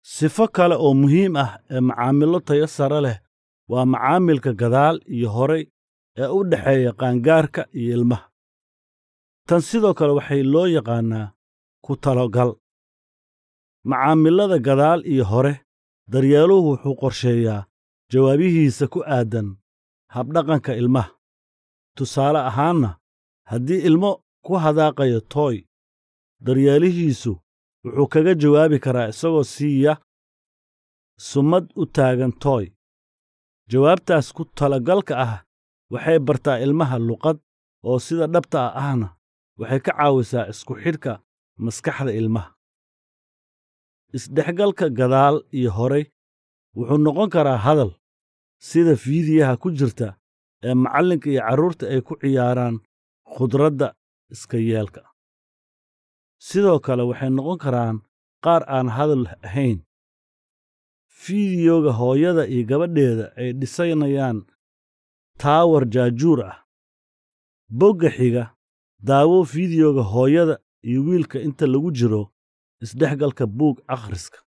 sifo kale oo muhiim ah ee macaamilo tayo sare leh waa macaamilka gadaal iyo horay ee u dhexeeya qaangaarka iyo ilmaha tan sidoo kale waxay loo yaqaannaa ku talogal macaamilada gadaal iyo hore daryeeluhu wuxuu qorsheeyaa jawaabihiisa ku aaddan habdhaqanka ilmaha tusaale ahaanna haddii ilmo ku hadaaqayo tooy daryeelihiisu wuxuu kaga jawaabi karaa isagoo siiya sumad u taagan tooy jawaabtaas ku talagalka ah waxay bartaa ilmaha luqad oo sida dhabta ah ahna waxay ka caawisaa isku xidhka maskaxda ilmaha isdhexgalka gadaal iyo horay wuxuu noqon karaa hadal sida fiidiyaha ku jirta ee macallinka iyo carruurta ay ku ciyaaraan khudradda iska yeelka sidoo kale waxay noqon karaan qaar aan hadal ahayn fiidiyoga hooyada iyo gabadheeda ay dhisanayaan taawar jaajuur ah bogga xiga daawo fiidiyoga hooyada iyo wiilka inta lagu jiro isdhexgalka buug akhriska